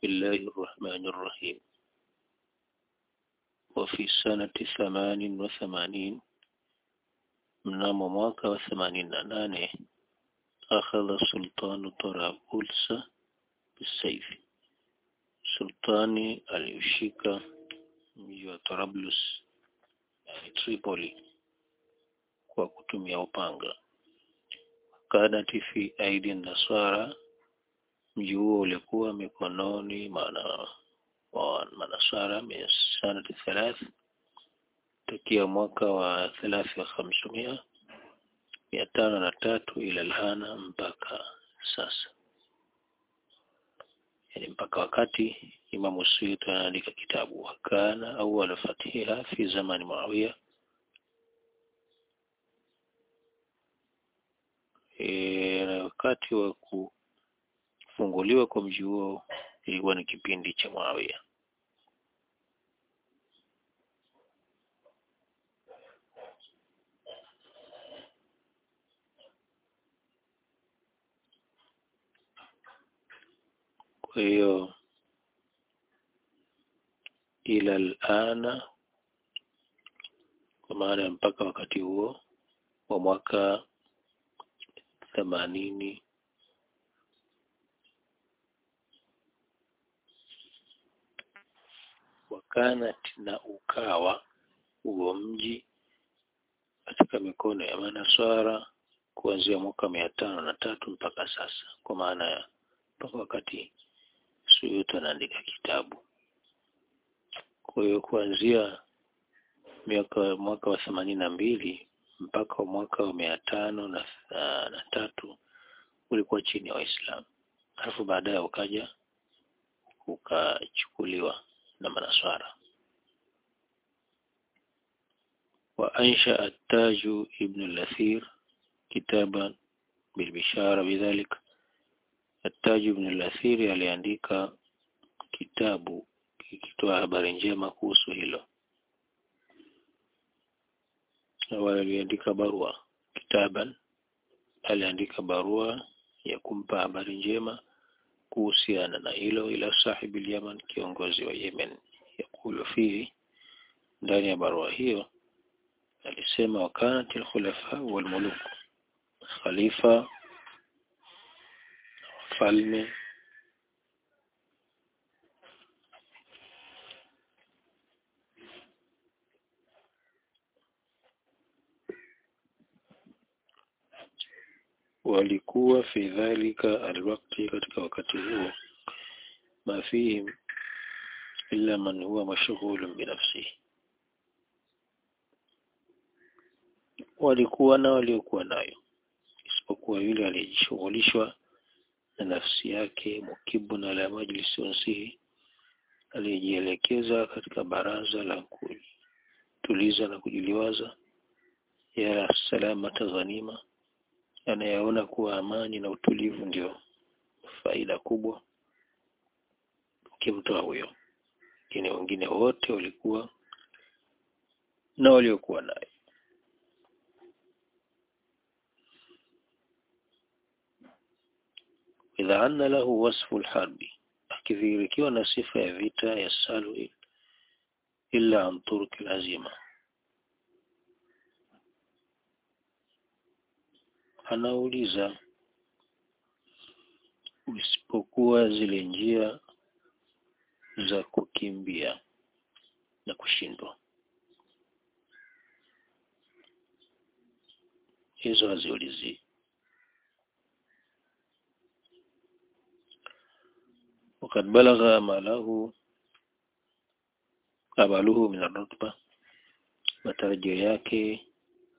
الله الرحمن الرحيم وفي سنة ثمان وثمانين mnamo mwaka wa themanini na nane akhadha sultanu Tarabulsa bisaifi, sultani aliushika mji wa Tarablus yani Tripoli kwa kutumia upanga. Kanati fi aidi nasara, mji huo ulikuwa mikononi mana wa manasara min sanati thalath tokea mwaka wa thelathi wa khamsumia mia tano na tatu ila alhana mpaka sasa, yani mpaka wakati Imamu Suyuti anaandika kitabu wakana awwal fatiha fi zamani Muawiya. E, na wakati wa kufunguliwa kwa mji huo ilikuwa ni kipindi cha Muawiya. Kwa hiyo ila alana, kwa maana ya mpaka wakati huo wa mwaka themanini wakanat, na ukawa huo mji katika mikono ya manaswara kuanzia mwaka mia tano na tatu mpaka sasa, kwa maana ya mpaka wakati Suyuti anaandika kitabu. Kwa hiyo kuanzia miaka mwaka wa themanini na mbili mpaka mwaka wa mia tano na, na, na tatu ulikuwa chini ya wa Waislamu, halafu baadaye ukaja ukachukuliwa na manaswara. wa ansha at-Taju ibn al-Athir kitaban bilbishara bidhalik At-Taj ibn al-Athiri aliandika kitabu kikitoa habari njema kuhusu hilo. Awali aliandika barua kitaban, aliandika barua ya kumpa habari njema kuhusiana na hilo, ila sahibi al-Yaman, kiongozi wa Yemen. Yakulu fihi, ndani ya barua hiyo alisema, wakanat al-khulafa wal muluk, khalifa falme walikuwa fi dhalika alwakti, katika wakati huo, ma fihim illa man huwa mashghulun binafsihi, walikuwa na waliokuwa nayo isipokuwa yule aliyejishughulishwa na nafsi yake, mukibun ala majlisi unsihi, aliyejielekeza katika baraza la kutuliza na kujiliwaza, yara salamata ghanima, anayeona kuwa amani na utulivu ndio faida kubwa ukimtoa huyo, lakini wengine wote walikuwa na waliokuwa naye. idha anna lahu wasfu lharbi, akidhihirikiwa na sifa ya vita ya salu illa an turki lazima, anauliza isipokuwa zile njia za kukimbia na kushindwa, hizo haziulizii. wakad balagha amalahu amaluhu min arutba, matarajio yake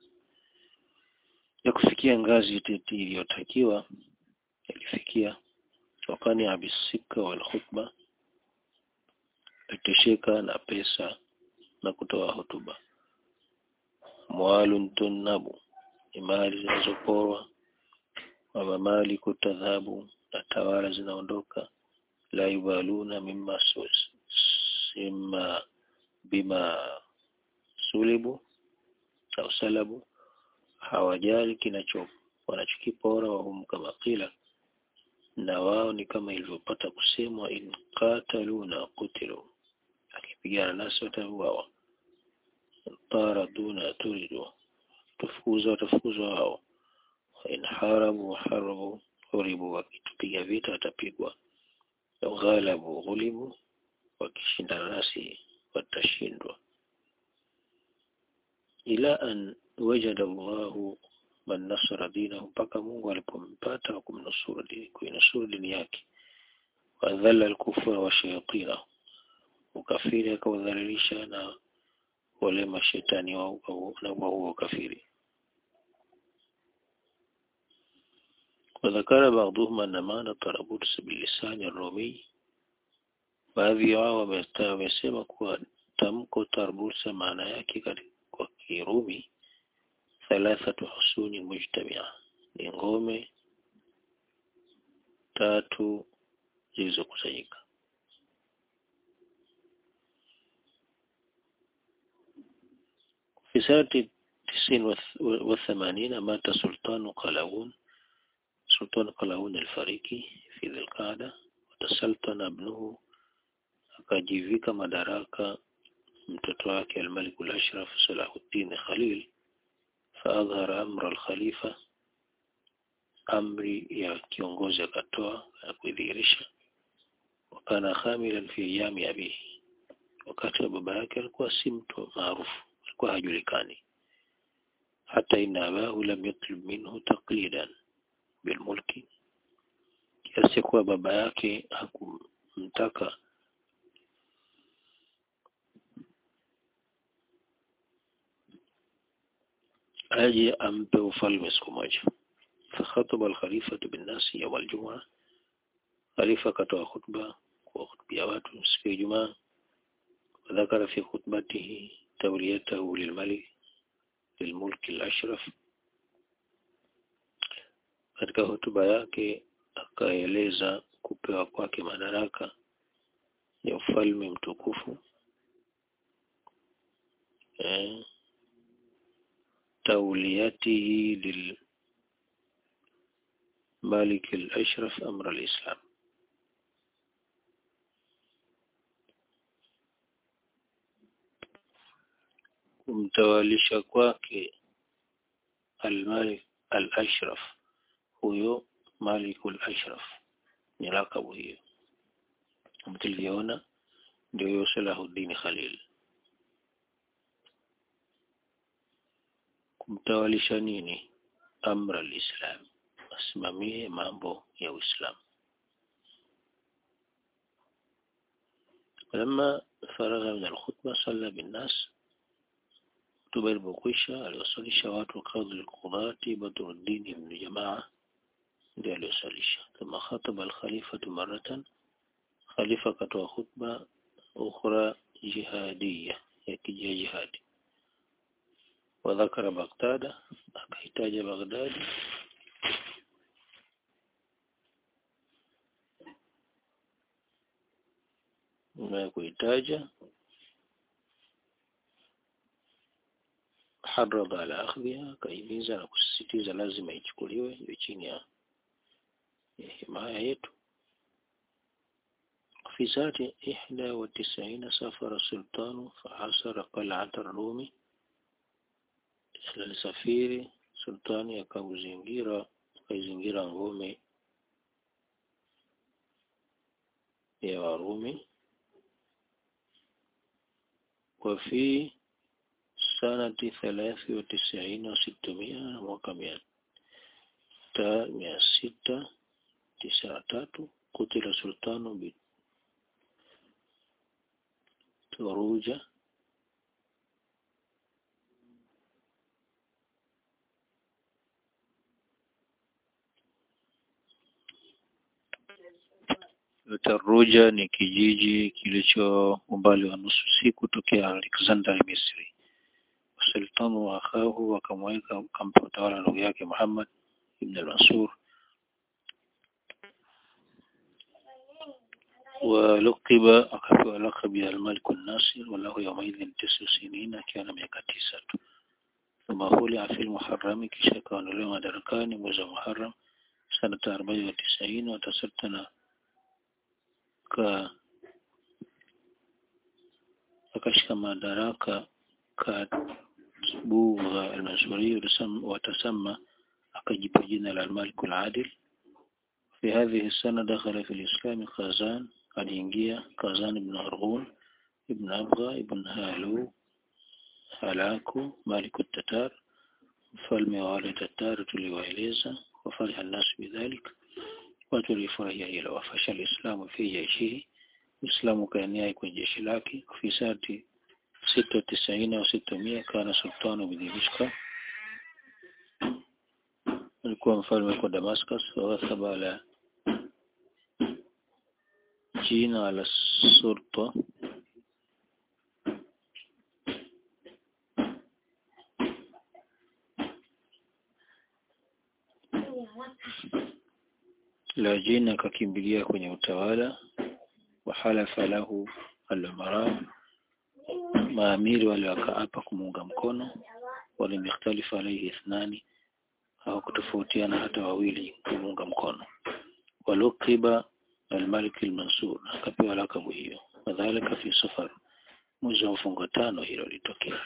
ya kufikia ngazi iliyotakiwa yalifikia. Wakani abisika wal khutba, alitosheka na pesa na kutoa hotuba. Mwalun tunnabu, ni mali zinazoporwa. Wa mamali kutadhabu, na tawala zinaondoka la yubaluna mimma sima bima sulibu au salabu, hawajali kinacho wanachokipora. Wahum kama kila na wao ni kama ilivyopata kusemwa in qatalu na qutilu akipigana nasi watauawa taraduna turidu tufukuzwa watafukuzwa wao in harabu harabu huribu wakitupiga vita watapigwa ghalabu ghulibu wakishindana nasi watashindwa ila an wajada Allahu man nasara dinahu mpaka Mungu alipompata wa kumnusuru dini kuinusuru dini yake wadhalla al-kufra wa shayatina ukafiri akaudhalilisha na wale mashetani wa na huo ukafiri وذكر بعضهم أن معنى طرابلس باللسان الرومي baadhi yao wamesema kuwa tamko Tarbusa maana yake kwa Kirumi thalathatu husuni mujtamia ni ngome tatu zilizokusanyika في سنة تسعين وثمانين مات سلطان قلاوون سلطان قلاوون الفريقي في ذي القعدة وتسلطن ابنه akajivika madaraka mtoto wake al-Malik al-Ashraf Salahuddin Khalil faadhara amra al-Khalifa amri ya kiongozi akatoa na kuidhihirisha wakana khamilan fi ayami abihi wakati wa baba yake alikuwa si mtu maarufu alikuwa hajulikani hata inna abahu lam yatlub minhu taqlidan bilmulki kiasi kuwa baba yake hakumtaka aje ampe ufalme siku moja fakhataba al-khalifatu bin-nasi yawm al-jum'a khalifa katoa khutba kwa khutbia watu siku ya Ijumaa wadhakara fi khutbatihi tawliyatahu lilmalik lilmulk al-ashraf katika hotuba yake akaeleza kupewa kwake madaraka ya ufalme mtukufu eh, توليته للمالك الأشرف أمر الإسلام kumtawalisha kwake al-Malik al-Ashraf huyo Malik al-Ashraf ni lakabu hiyo mtiliona ndio huyo Salahuddin Khalil kumtawalisha nini amra alislam asimamie mambo ya uislamu لما فرغ من الخطبة صلى بالناس خطبة البقوشة aliwasalisha watu kadhi al-qudati Badruddin ibn Jamaa ndio aliwasalisha thumma khataba al-khalifatu maratan khalifa katoa khutba ukhra jihadiyya ya kijihadi وذكر بغداد akahitaja Baghdad na kuitaja harada ala akhdhiha kaimiza na kusisitiza lazima ichukuliwe iwe chini ya himaya yetu في سنة إحدى وتسعين سافر السلطان فحاصر قلعة الرومي alisafiri sultani akauzingira akaizingira ngome ya Warumi وفي سنة ثلاث وتسعين وستمائة mwaka mia mia sita tisini na tatu kutila sultanu bituruja Taruja ni kijiji kilicho umbali wa nusu siku tokea Alexander Misri. Sultanu wa akhahu wakamweka kampa utawala ndugu yake Muhammad ibn al-Mansur ولقب akapewa laqab ya al-Malik an-Nasir walahu yawmaidhin tisu sinina akiwa na miaka tisa tu thumma hulia fi al-Muharram kisha kaondolewa madarakani mwezi wa Muharram sanata arobaini wa tisaini watasattana ka akashika madaraka katbugha al-Mansuri watasama akajipa jina la al-Malik al-Adil في هذه السنة دخل في الإسلام خازان aliingia Kazan ibn Arghun ibn Abgha ibn Halu Halaku Malik al-Tatar mfalme wa wale Tatar tuliwaeleza wafariha nasu bidhalik watu walifurahia hilo wafasha alislamu fi jaishihi Uislamu kaenea kwenye jeshi lake fi sati sita tisaini au sita mia kana sultanu bidhibishka alikuwa mfalme kwa Damascus wawathaba ala jina ala sulta la jina akakimbilia kwenye utawala wahalafa lahu al-umara maamiri wale wakaapa kumuunga mkono walimikhtalifa alayhi ithnani hawakutofautiana hata wawili kumuunga mkono walukiba al-Malik al-Mansur akapewa lakabu hiyo kadhalika fi safar mwezi wa mfungo tano hilo litokea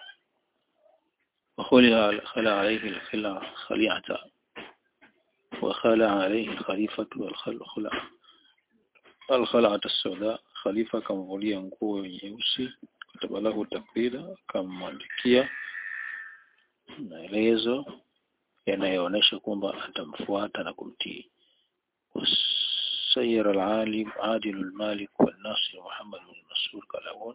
وخلع خلع عليه الخلع خليعة وخلع عليه الخليفة والخلع الخلعة السوداء خليفة kamvulia nguo nyeusi kutaba lahu takrida akamwandikia maelezo yanayoonyesha kwamba atamfuata na kumtii وسير العالم عادل المالك والناصر محمد بن مسعود كلاون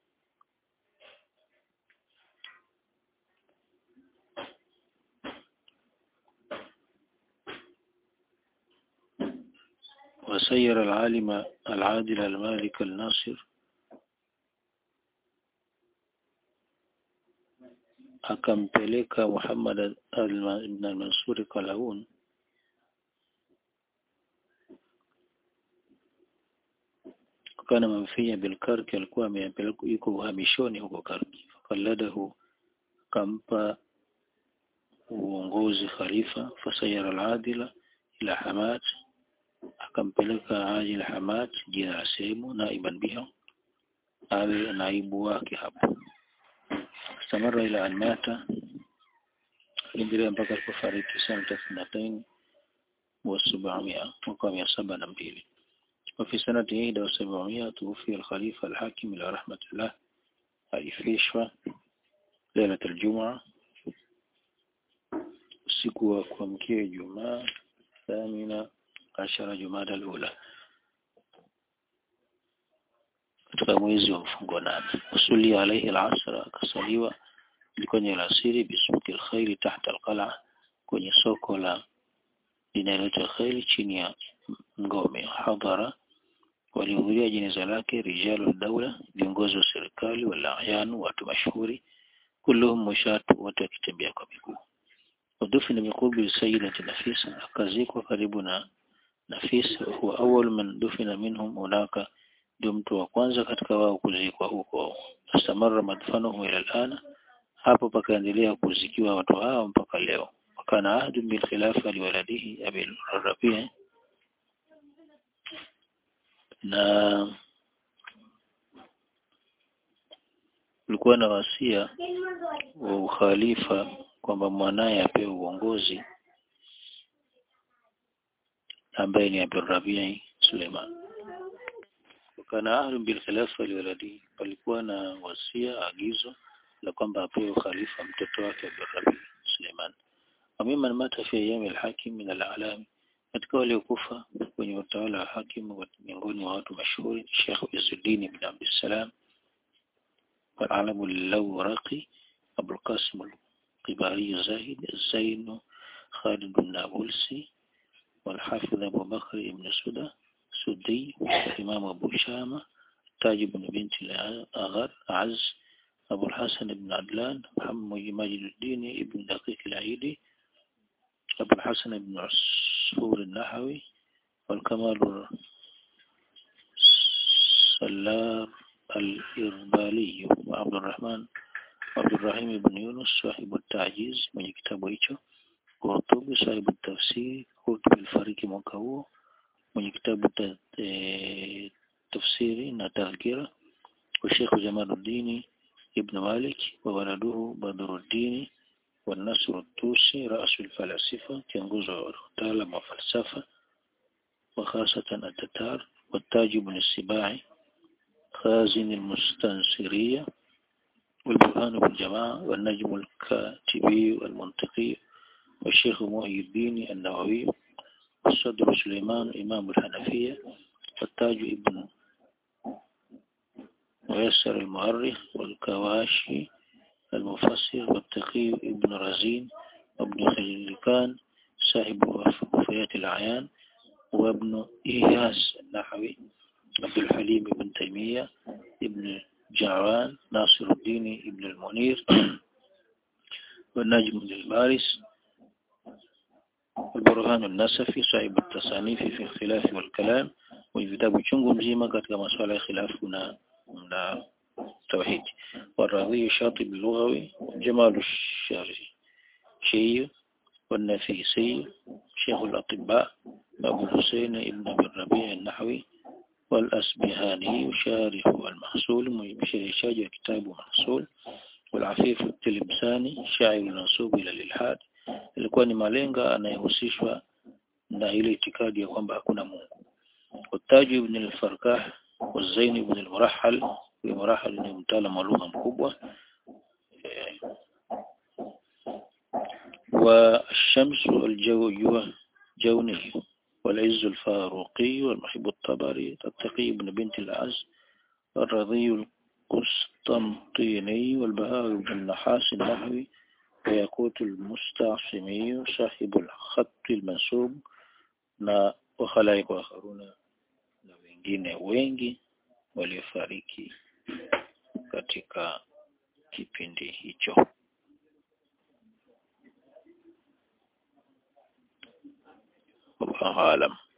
وسير العالم العادل المالك الناصر akampeleka Muhammad ibn al-Mansur Kalaun kana mamfia bilkarki alikuwa amepeleka yuko uhamishoni huko Karki fakalladahu kampa uongozi khalifa fasayara al-adila ila Hamad akampeleka Ajil Hamad jina la sehemu naiban biha awe naibu wake hapo istamara ila an mata endelea mpaka alipofariki sana thelathini wa sabamia mwaka wa mia saba na mbili وفي سنة إحدى وسبعمائة توفي الخليفة الحاكم إلى رحمة الله alifishwa ليلة الجمعة usiku wa kuamkia Ijumaa thamina ashara Jumada al-ula katika mwezi wa mfungo nane usuli alayhi al-asr akasaliwa kwenye alasiri bisuki al-khairi tahta al-qala kwenye soko la linaloitwa khairi chini ya ngome hadhara walihudhuria jeneza lake rijalu daula viongozi wa serikali wala ayanu watu mashuhuri kulluhum mushatu wote wakitembea kwa miguu ودفن بقرب سيدة نفيسة akazikwa karibu na Nafisa huwa awwal man dufina minhum hunaka ndio mtu wa kwanza katika wao kuzikwa huko astamarra madfanuhu ila alana hapo pakaendelea kuzikiwa watu hao mpaka leo wakana ahdu bil khilafa liwaladihi abil rabi' na ulikuwa na wasia wa ukhalifa kwamba mwanaye apewe uongozi ambaye ni Abdul Rabi' Suleiman kana ahlu bil khilafa liwaladi palikuwa na wasia agizo la kwamba apewe khalifa mtoto wake Abdul Rabi' Suleiman amman mata fi ayyam al-hakim min al-a'lam katika waliokufa kwenye utawala wa hakim miongoni mwa watu mashuhuri Sheikh Izzuddin ibn Abdul Salam والعلم اللورقي أبو القاسم القباري زاهد الزين خالد النابلسي والحافظ أبو بكر بن سدى سدي والإمام أبو شامة تاج بن بنت الأغر عز أبو الحسن بن عدلان محمد ماجد الدين ابن دقيق العيدي أبو الحسن بن عصفور النحوي والكمال السلار الإربالي وعبد الرحمن عبد الرحيم بن يونس صاحب التعجيز من كتابه hicho قرطبي صاحب التفسير Qurtubi alifariki mwaka huo mwenye kitabu ta, e, tafsiri na tadhkira wa Sheikh Jamaluddin ibn Malik wa waladuhu Badruddin wa Nasr al-Tusi رأس الفلاسفة kiongozi wa wataalamu wa falsafa وخاصة التتار والتاج بن السباعي خازن المستنصرية والبرهان بالجماعة والنجم الكاتبي والمنطقي والشيخ محي الدين النووي والصدر سليمان إمام الحنفية والتاج ابن ويسر المؤرخ والكواشي المفسر والتقي ابن رزين وابن خليلكان صاحب وفيات الأعيان وابن إياس النحوي عبد الحليم بن تيمية ابن جعران ناصر الدين ابن المنير والنجم بن البارس البرهان النسفي صاحب التصانيف في الخلاف والكلام وكتاب chungu mzima katika masuala ya khilafu na na توحيد والرضي الشاطب اللغوي جمال الشافعي والنفيسي شيخ الأطباء أبو الحسين ابن أبي الربيع النحوي والأسبهاني شارح المحصول بشريشاج كتاب محصول والعفيف التلمساني شاعر المنسوب إلى الإلحاد ilikuwa ni malenga anayehusishwa na ile itikadi ya kwamba hakuna Mungu Utaji ibn al-Farkah والزين ibn al-Murahhal al-Murahhal ni mtaalamu wa lugha mkubwa والشمس الجو جوني والعز الفاروقي والمحب الطبري التقي بن بنت العز الرضي القسطنطيني والبهاء بن النحاس النحوي وياقوت المستعصمي صاحب الخط المنسوب na wakhalaik wakharuna na wengine wengi waliofariki katika kipindi hicho wallahu alam